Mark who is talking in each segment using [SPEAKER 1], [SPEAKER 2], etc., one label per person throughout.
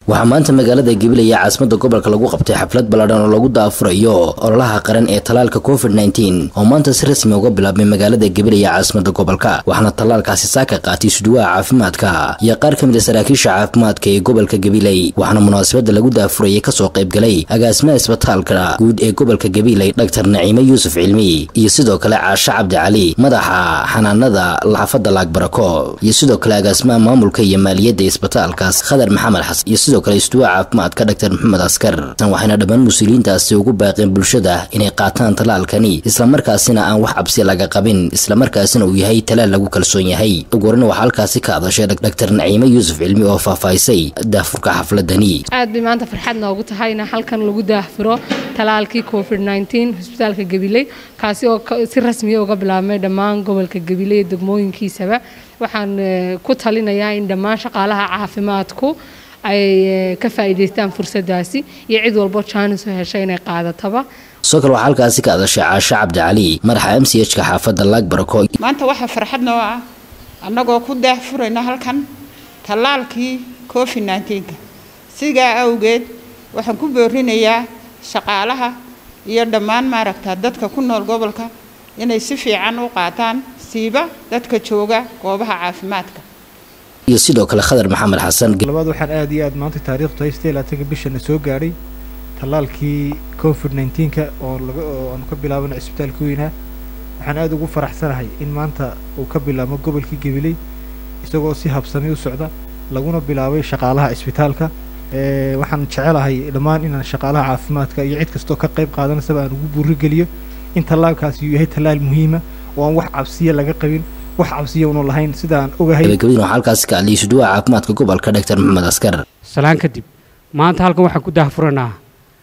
[SPEAKER 1] waxaa maanta magaalada gabiley ee caasimada gobolka lagu qabtay xaflad ballaadhan oo lagu daafurayo ololaha qaran ee tallaalka covid nteen oo maanta si rasmi uga bilaabmay magaalada gabiley ee caasimada gobolka waxaana tallaalkaasi saaka qaatay suduwaha caafimaadka iyo qaar ka mid a saraakiisha caafimaadka ee gobolka gabiley waxaana munaasabada lagu daafurayay kasoo qaybgalay agaasimaha isbitaalka guud ee gobolka gabiley dhaktar naciime yuusuf cilmi iyo sidoo kale caashe cabdi cali madaxa xanaanada laxafada laagbarako iyo sidoo kale agaasimaha maamulka iyo maaliyadda isbitaalkaas khadar maxamed xasan iyo sidoo kale istuwaha caafimaadka dhaktar maxamed askar waxayna dhammaan mas-uuliyiintaasi ugu baaqeen bulshada inay qaataan tallaalkani islamarkaasina aan wax cabsi laga qabin islamarkaasina uu yahay talaal lagu kalsoon yahay ugu horena waxaa halkaasi ka hadashay dhaktar naciime yuusuf cilmi oo faahfaahisay daafurka xafladani
[SPEAKER 2] aad bay maanta farxad noogu tahay in halkan lagu daafuro talaalkii covid nteen hosbitaalka gabiley kaasi oo si rasmiya uga bilaabmay dhammaan gobolka gabiley degmooyinkiisaba waxaan ku talinayaa in dhammaan shaqaalaha caafimaadku ay ka faa'iidaystaan fursadaasi iyo cid walbo jaanis u heshay inay qaadataba
[SPEAKER 1] sidoo kale waxaa halkaasi ka hadashay caashe cabdi cali madaxa m c h ka xaafadda laagbarako
[SPEAKER 3] maanta waxaa farxad noo ah annagoo ku daahfurayna halkan tallaalkii covid nteenka sidaa awgeed waxaan ku boorinayaa shaqaalaha iyo dhammaan maaragta dadka ku nool gobolka inay si fiican u qaataan siiba dadka jooga goobaha caafimaadka
[SPEAKER 1] iyo sidoo kale khadar maxamed xasan
[SPEAKER 4] labaad waxaan aad iyo aad maanta taariikhtu haystay laatanka bishana soo gaadhay tallaalkii covid nteenka oo laga oo aanu ka bilaabana cisbitaalka weynaa waxaan aad ugu faraxsanahay in maanta uu ka bilaabmo gobolkii gabiley isagoo si habsami u socda laguna bilaabay shaqaalaha cisbitaalka waxaan jecelahay dhammaan inaan shaqaalaha caafimaadka iyo cid kastoo ka qayb qaadanaysaba aan ugu buurigeliyo in tallaalkaasi uu yahay tallaal muhiima oo aan wax cabsiya laga qabin wax cabsiya unu lahayn sida aan ogahay
[SPEAKER 1] gabagabadina waxaa halkaasi ka hadlayay suduwaha caafimaadka gobolka dhaktar maxamed askar
[SPEAKER 5] salaan kadib maanta halkan waxaan ku daahfuranaa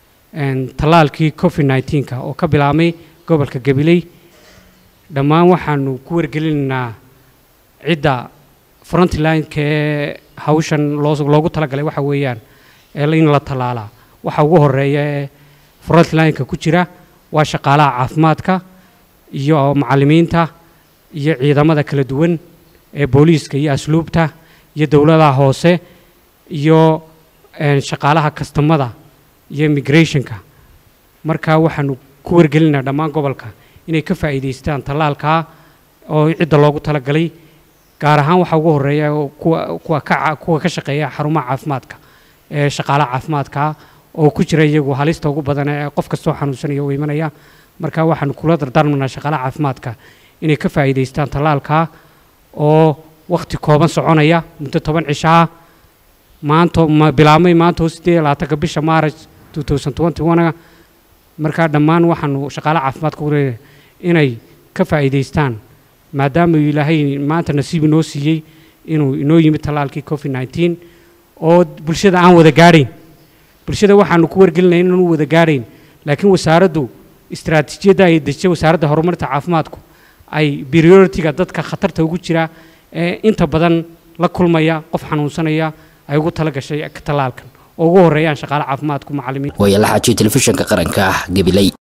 [SPEAKER 5] tallaalkii covid nteenka oo ka bilaabmay gobolka gabiley dhammaan waxaanu ku wargelinaynaa cidda frontlineka ee hawshan loogu talagalay waxa weeyaan in la tallaalaa waxa ugu horeeya ee frontlineka ku jira waa shaqaalaha caafimaadka iyo macallimiinta iyo ciidamada kala duwan ee booliiska iyo asluubta iyo dowladaha hoose iyo shaqaalaha kastamada iyo immigrationka marka waxaanu ku wargelinaa dhammaan gobolka inay ka faa'iidaystaan tallaalkaa oo cidda loogu talagalay gaar ahaan waxaa ugu horeeya kuwa ka shaqeeya xarumaha caafimaadka ee shaqaalaha caafimaadka oo ku jira iyagu halista ugu badan ee qof kastoo xanuunsanaya oo imanaya marka waxaanu kula dardaarmanaa shaqaalaha caafimaadka inay ka faa'iidaystaan tallaalkaa oo wakhti kooban soconaya muddo toban cishaa maanta bilaabmay maanta oo sideed labaatanka bisha maaraj two thousand twenty one markaa dhammaan waxaanu shaqaalaha caafimaadka u leeyahay inay ka faa'iidaystaan maadaama ilaahay maanta nasiib inoo siiyey inuu inoo yimid tallaalkii covid nteen oo bulshada aan wada gaadhayn bulshada waxaanu ku wargelinaya inaanu wada gaadhayn laakiin wasaaraddu istaraatiijiyadda ay dejisay wasaaradda horumarinta caafimaadku ay prioritiga dadka khatarta ugu jira ee inta badan la kulmaya qof xanuunsanaya ay ugu tala gashay tallaalkan oo ugu horreeyaan shaqaale caafimaadku macallimiin
[SPEAKER 1] waaya la xaajiyay telefishinka qaranka gabiley